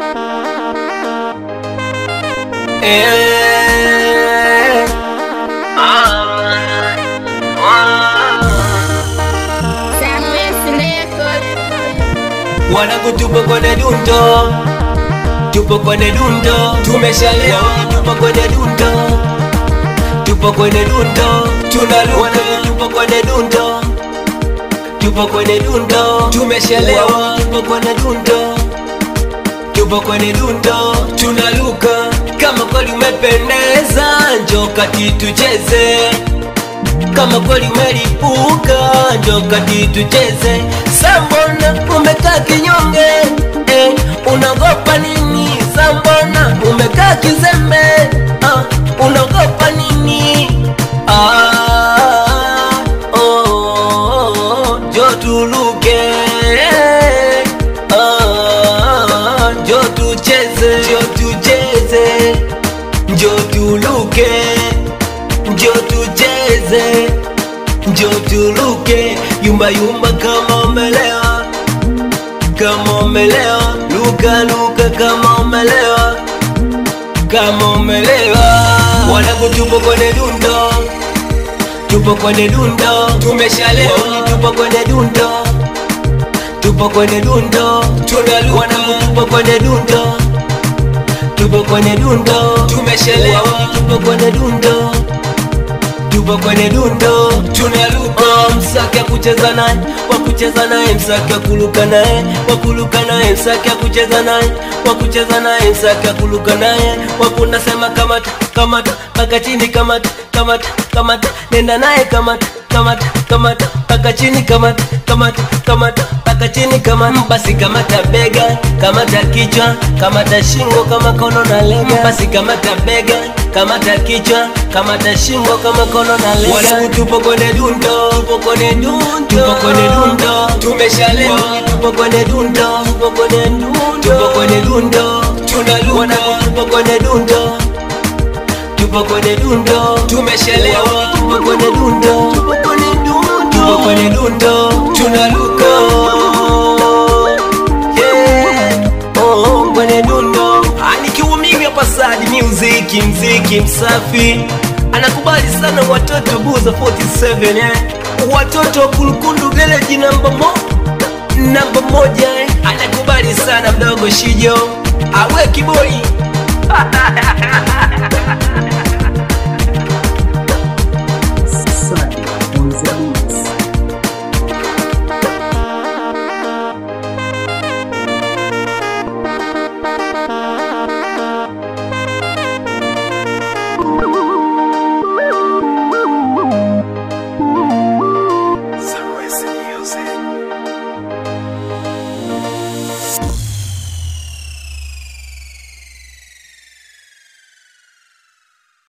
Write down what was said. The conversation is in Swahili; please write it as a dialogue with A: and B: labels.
A: Eh, ah, ah. Wanangu tupo kwenye dundo, tupo kwenye dundo, tumeshalewa, tupo kwenye dundo, tupo kwenye dundo, tunaluka, tupo kwenye dundo, tupo kwenye dundo, tumeshalewa, tupo kwenye dundo, tupo kwenye dundo, tunaluka. Kama kweli umependeza, njoo kati tucheze kama kweli umelipuka njo kati tucheze. Sambona umekaa kinyonge eh, unaogopa nini? Sambona umekaa kizembe ah, unaogopa nini? Ah, oh, oh, oh, njo tuluke ah, njo tucheze, njo tucheze, njo tuluke njo tucheze, njo tuluke, yumba yumba kama umelewa, kama umelewa, luka luka kama umelewa, kama umelewa. Wanangu tupo kwenye dundo, tupo kwenye dundo, tumeshalewa, tupo kwenye dundo, tupo kwenye dundo, tunaluka. Wanangu tupo kwenye dundo, tupo kwenye dundo, tumeshalewa, tupo kwenye dundo tupo kwenye dundo tunaruka msaki ya kucheza naye wa kucheza naye msaki ya kuluka naye wa kuluka naye msaki ya kucheza naye wa kucheza naye msaki ya kuluka naye wakunasema kamata kamata paka chini kamata kamata kamata nenda naye kamata kamata kamata paka chini kamata kamata kamata paka chini kamata basi kamata bega kamata kichwa kamata shingo kama kono na lega basi kamata bega kamata kichwa kamata shingo kama kono na lega wanangu tupo kwenye dundo tupo kwenye dundo tupo kwenye dundo tumeshalewa tupo kwenye dundo tupo kwenye dundo tupo kwenye dundo tunaluka wanangu tupo kwenye dundo tupo kwenye dundo tumeshalewa tupo kwenye dundo tupo kwenye dundo tupo kwenye dundo tunaluka yeah oh kwenye dundo anikiwa mimi hapa Sadi Music mziki msafi anakubali sana watoto buza 47 eh watoto wa kulukundu village namba mo namba moja eh anakubali sana mdogo Shijo awe kiboi
B: Sadi on the